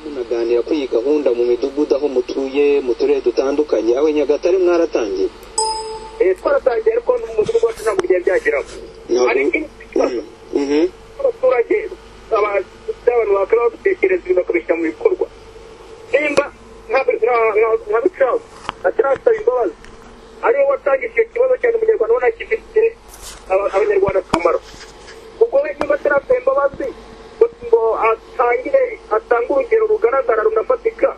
munaganira kuri iyi gahunda mu midugudu aho mutuye mu turere dutandukanye aho i nyagatare mwaratangiye twaratangiye ariko n'umudugudu wacu ntabwo byari byageramo hari ikibazo Mhm. abaturage abantu bakaba babitekereza bakabishyira mu bikorwa nimba nka bicawe atarasaba imbabazi ariwe watangije icyo kibazo cyane umunyarwanda ubona kifitiye aba- abanyarwanda akamaro ubwo we niba atarasaba imbabazi ngo ngo atangire atange urugero rugaragara runafatika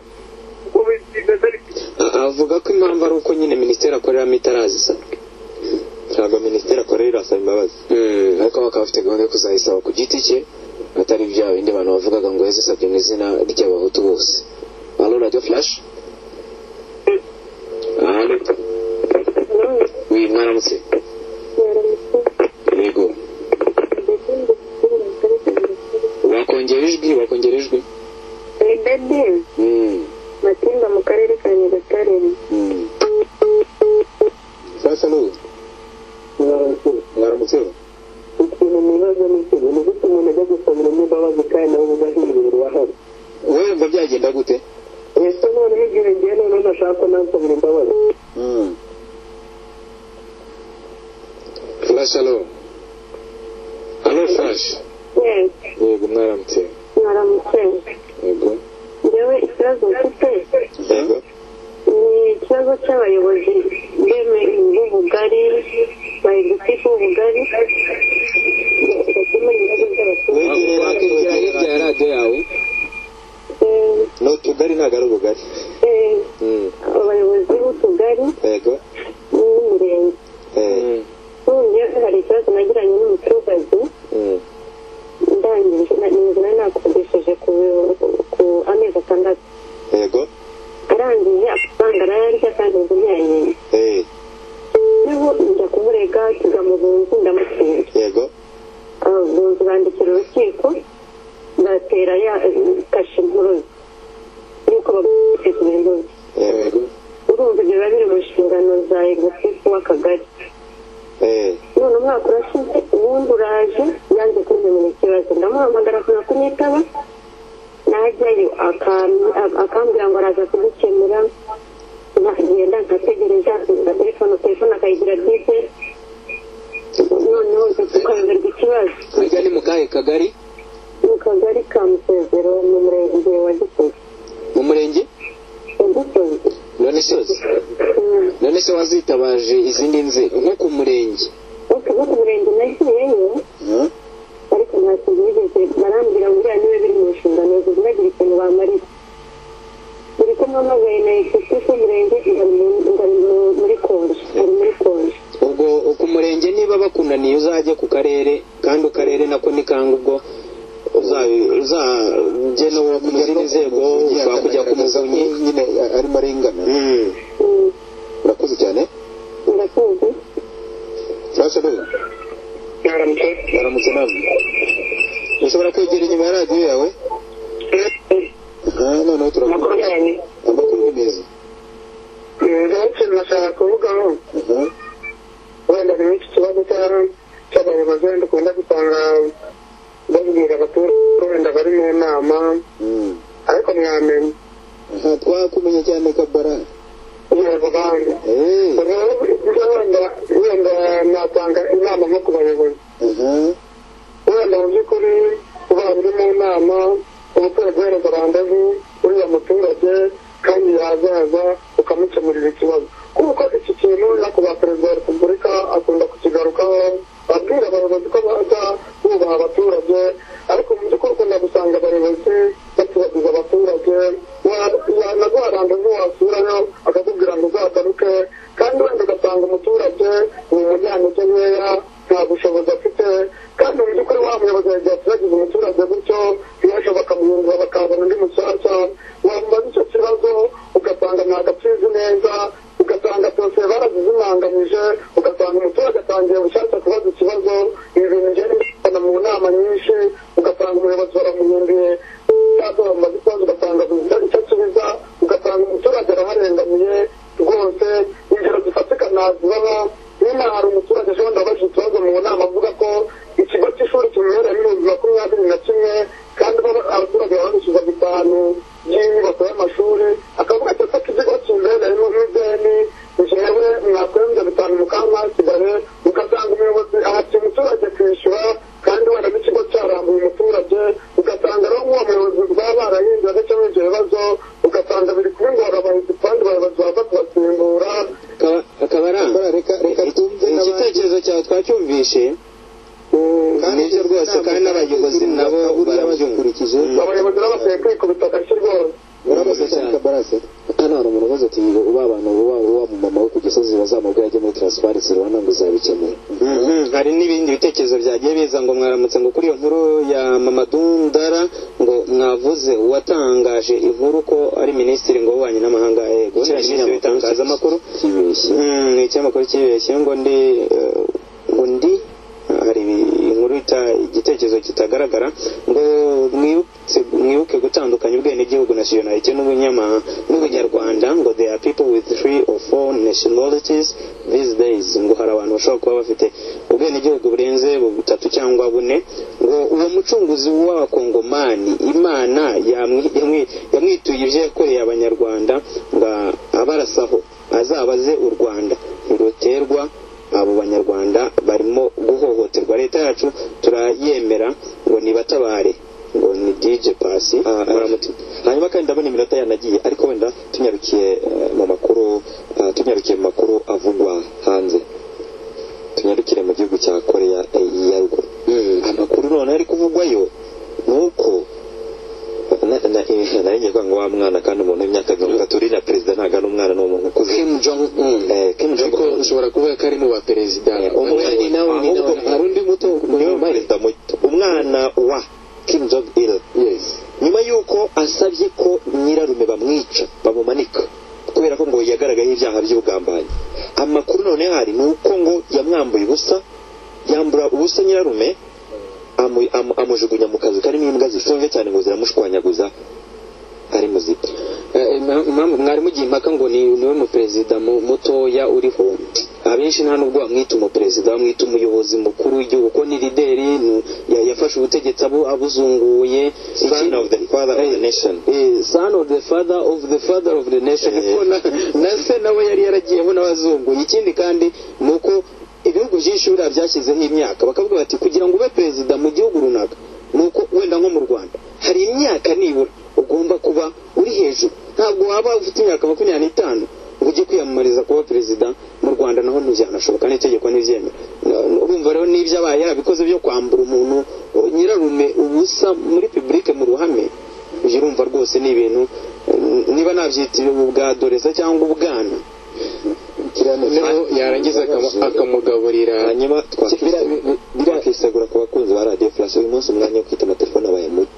ubwo bi- bimeze biti A- avuga ko impamvu ari uko nyine minisiteri akoreramo itarazisanwa ntabwo minisiteri akorera irasaba imbabazi Mm, ariko bakaba bafite gahunda yo kuzayisaba ku giti cye atari bya bindi abantu bavugaga ngo yazisabye mu izina ry'abahutu bose alo radiyo furashi alo wi mwaramutse yego wakongera ijwi wakongera ijwi Dede Mm, Matimba mu karere ka Nyagatare mm. sasa n'ubu mwaramutse ikintu nibaza ni ikintu ni gute umuntu ajya gusabiramo imbabazi kandi nawe uba hibereye ahari wowe ngo byagenda gute ese noneho igihe ngiye noneho ntashaka ko nansabira imbabazi Mm. Flash alo. Alo Flash. Yego mwaramutse. mwaramutse Yego. njyewe ikibazo mfite Yego. ni ikibazo cy'abayobozi bemeye b'ubugari bayegusifu b'ubugari bakemura ibibazo by'abaturage Wegere wakegera hirya ya radio yawe. Eh, ni utugari ntabwo ari ubugari eh, Mm. abayobozi b'utugari yego n'imirenge Eh, Mm. ubu njyewe hari ikibazo nagiranye n'umuturage Mm. ndangije na- inzu nari nakodesheje ku ku amezi atandatu yego arangije amafaranga arayarya kandi inzu ntiyayenda Eh, niho njya kumurega tujya mu bunzi ndamutsinda yego abunzi bandikira urukiko ndatera ya kashe impuruza yuko baguteza impuruza yego urumva ibyo biba biri mu nshingano za egosifu w'akagari Eh, none umwaka urashize ubundi uraje yanze kunyemera ikibazo ndamuhamagara akanga kunyitaba najyayo akam- a- akambwira ngo araza kugukemura nkagenda nkategereza na telefone telefone akayigira bwite noneho tukayoberwa ikibazo Hajya ni mukahe kagari mu kagari ka musezero mu murenge wa gisozi mu murenge wa gisozi none sozi Mm. none se wazitabaje izindi nzego nko ku murenge ariko no ku murenge nagiyeyo ariko nta kintu bigeze barambwira ngo biriya niwe biri mu nshingano ze ntibagire ikintu bamarira buri kumwe mpamagaye na ekisifu umurenge ngari mu- ngari mu- muri konji ari muri konji ubwo ku murenge niba bakunaniye uzajye ku karere kandi akarere nako ni kanga ubwo uzabi- uzajye no kujya mu nzego ushobora kujya ku muvunyi nyine arimo arengana Mm. Mm. urakoze cyane ndakuzi furashe rero baramutse nawe ushobora kwegera inyuma ya radiyo yawe Ah, noneho turakora amakuru ni meza nashaka kuvugaho Aha. wenda ni iki kibazo cy'abayobozi wenda ukunda gusanga babwira abaturage ko wenda bari mu nama Mm. ariko mwamenya aha twakumenye cyane kabara yego banki Eh, ubwo wenda wenda natanga inama nko ku bayobozi aha wenda mu by'ukuri kuba buri mu nama umuturage wenda randevu uriya muturage kandi yazaza ukamukemurira ikibazo kuko iki kintu no ku ba perezida wa repubulika akunda kukigarukaho abwira abayobozi ko baza bubaha abaturage ariko mu by'ukuri ukunda gusanga abayobozi batubagiza abaturage naguha randevu wasurayo akakubwira ngo uzagaruke kandi wenda ugasanga umuturage ni umunyantege nkeya nta bushobozi afite kandi mu by'ukuri wa muyobozi yagiye ateragiza umuturage gutyo yaje bakamuhindura bakazana undi mushyashya wamubaza icyo kibazo ugasanga ntabwo akizi neza ugasanga byose barazizimanganyije ugasanga umuturage atangiye bushyashya kubaza ikibazo ibi bintu ngenda ubibona mu nama nyinshi ugasanga umuyobozi baramuhinduye cyangwa bamubaza ikibazo ugasanga abuze icyo asubiza ugasanga umuturage araharengamiye rwose ingero zifatika nazibaho nyine hari umuturage ashobora abaje ikibazo mu nama avuga ko ikigo cy'ishuri kimubereye muri bibiri makumyabiri na kimwe kandi byinshi nibyo rwose kandi n'abayobozi nabo barabyumva bakurikije abayobozi n'abaseye kwikubita agashyi rwose barabaza cyane kabarase hano hari umuntu ubaza ati uba abantu uba uba mu mama we ku gisozi bazamubwira ajye muri transparency rubona ngo izabikemura Mhm, hari n'ibindi bitekerezo byagiye biza ngo mwaramutse ngo kuri iyo nkuru ya mamadundara ngo mwavuze uwatangaje inkuru ko ari minisitiri ngo w'ububanyi n'amahanga yego Kiriya n'ibindi kinyamakuru bitangazamakuru kibeshye Mhm, ni icyamakuru kibeshye ngo ndi eh, ngo ndi hari inkuru ita- igitekerezo kitagaragara ngo mwibutse mwibuke gutandukanya ubwenegihugu nationality n'ubunyama n'ubunyarwanda ngo they are people with three or four nationalities these days ngo hari abantu bashobora kuba bafite ubwenegihugu burenze butatu cyangwa bune ngo uwo mucunguzi w'abakongomani imana yamwi- yamwi- yamwituye ibyo yakoreye abanyarwanda ngo abarasaho azabaze u rwanda ntiruterwa abo banyarwanda barimo guhohoterwa leta yacu turayemera ngo nibatabare ngo ni dj pasi muramutse hanyuma kandi ndabona iminota yanagiye ariko wenda tunyarukiye eh, mu makuru eh, tunyarukiye mu makuru avugwa hanze tunyarukire mu gihugu cya koreya eh, ya ruguru amakuru noneho ari kuvugwayo ni uko na- na- eh, nari ngiye kuvuga ngo wa mwana kandi umuntu w'imyaka mirongo itatu uri na perezida ntago ari umwana ni umuntu ukuze kim jong un Eh, Kim Jong-un. ariko ushobora kuvuga ko ari mu baperezida Eh, umwe ni nawe ni ahubwo nawe hari undi muto niwe perezida muto umwana wa kim jong il yes nyuma y'uko asabye ko nyirarume bamwica bamumanika kubera ko ngo yagaragayeho ibyaha by'ubugambanyi amakuru none hari ni uko ngo yamwambuye ubusa yambura ubusa nyirarume amu- amu- amujugunya mu kazu karimo imbwa zishonje cyane ngo ziramushwanyaguza ari muzita Eh, impa- impamvu mwari mugiye impaka ngo ni niwe muperezida mu- mutoya uriho abenshi nta nubwo bamwita umuperezida bamwita umuyobozi mukuru w'igihugu ko ni lideri ni- ya- yafashe ubutegetsi abu- abuzunguye son of the father of the nation Eh, son of the father of the father of the nation Eh. kuko na na se nawe yari yaragiyemo n'abazungu ikindi kandi ni uko ibihugu byinshi buriya byashyizeho imyaka bakavuga bati kugira ngo ube perezida mu gihugu runaka ni uko wenda nko mu rwanda hari imyaka nibura ugomba kuba uri hejuru ntabwo waba ufite imyaka makumyabiri n'itanu ngo ujye kwiyamamariza kuba perezida mu rwanda naho ntibyanashoboka n'itegeko ntibyemera Na- urumva rero n'ibyo abaye yarabikoze byo kwambura umuntu eh, nyirarume ubusa muri publike mu ruhame ibyo urumva rwose ni ibintu eh, niba nabyita ubwadoreza cyangwa ubwana noneho yarangiza akama- akamugaburira hanyuma twakisegura ku bakunzi ba radiyo furasi uyu munsi umwanya wo kwita amatelefone abaye muke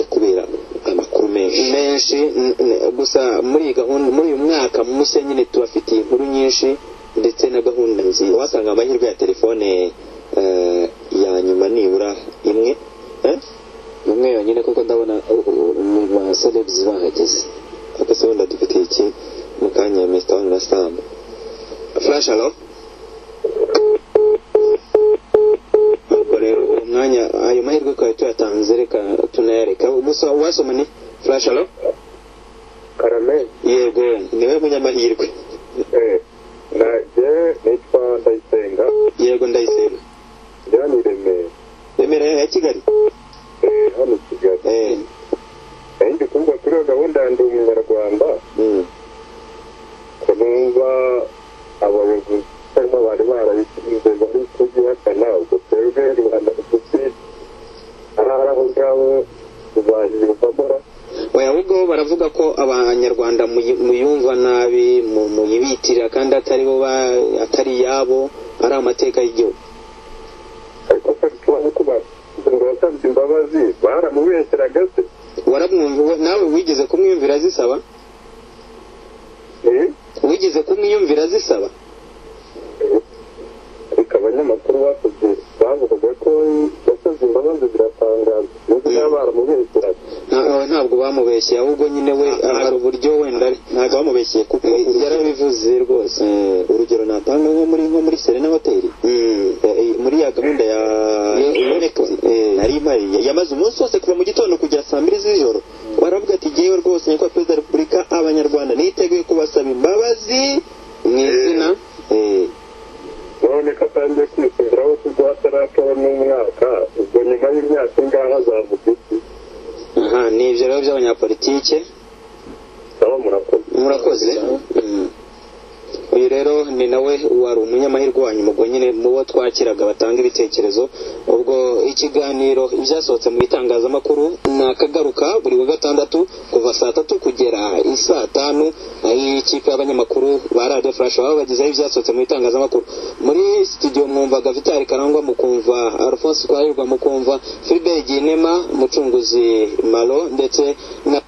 kubera amakuru menshi menshi n- n- gusa muri iyi gahunda muri uyu mwaka mushya nyine tubafitiye inkuru nyinshi ndetse na gahunda nziza wasanga amahirwe ya telefone eh, ya nyuma nibura imwe Eh? umwe yonyine kuko ndabona baselebs bahageze ariko se wenda dufite iki mu kanya ya mr one na sam flash alo ubwo rero uwo mwanya ayo mahirwe twari tuyatanze reka tunayareka gusa wasoma ni flash alo karamezi yego niwe munyamahirwe nanjye nitwa ndayisenga yego ndayisenga njya ni remera remera ya kigali Eh, hano i kigali Eh, nayo ndi kumva kuri iyo gahunda ya ndi umunyarwanda mm. ko numva abayobozi cyangwa bari barabishyize bari kugihakana ubwo twebwe rubanda rugufi ahari aho ngaho tuzayiyumvamo oya ahubwo baravuga ko abanyarwanda muyi- muyumva nabi mu- muyibitirira kandi atari bo ba- atari iyabo ari amateka y'igihugu ariko se tubaho kuba ngo wasabye imbabazi baramubeshyeraga se waramwumva nawe wigeze kumwiyumvira zisaba Eh, wigeze kumwiyumvira zisaba ariko abanyamakuru bakoze bavugaga ko yasabye imbabazi ziratangaza n'ubwo baba baramubeshyeraga Nta- oya, ntabwo bamubeshye ahubwo nyine we hari uburyo wenda ari- ntabwo bamubeshyiye kuko Eh, yarabivuze rwose Eh, urugero natanga nko muri nko muri serena hoteli Eh, eh, muri ya gahunda ya iboneka nari impariye yamaze umunsi wose kuva mu gitondo kugera saa mbiri z'ijoro baravuga ati jyewe rwose nyakubahwa perezida wa repubulika abanyarwanda niteguye kubasaba imbabazi mu izina Eh, none ko atangiye kwisubiraho kuko atarakora n'umwaka ubwo nyuma y'imyaka ingahe azavuga iki aha ni ibyo rero by'abanyapolitike nabo murakoze murakoze uyu rero ni nawe wari umwe umunyamahirwe wa nyuma ubwo nyine mu bo twakiraga batanga ibitekerezo ubwo ikiganiro ibyasohotse mu bitangazamakuru ni akagaruka buri wa gatandatu kuva saa tatu kugera saa tanu y'ikipe y'abanyamakuru ba radiyo furashi baba bagezeho ibyasohotse mu bitangazamakuru muri studio mwumvaga vitali karangwa mukumva alphonse twahirwa mukumva filibe ginema mucunguzi maro ndetse na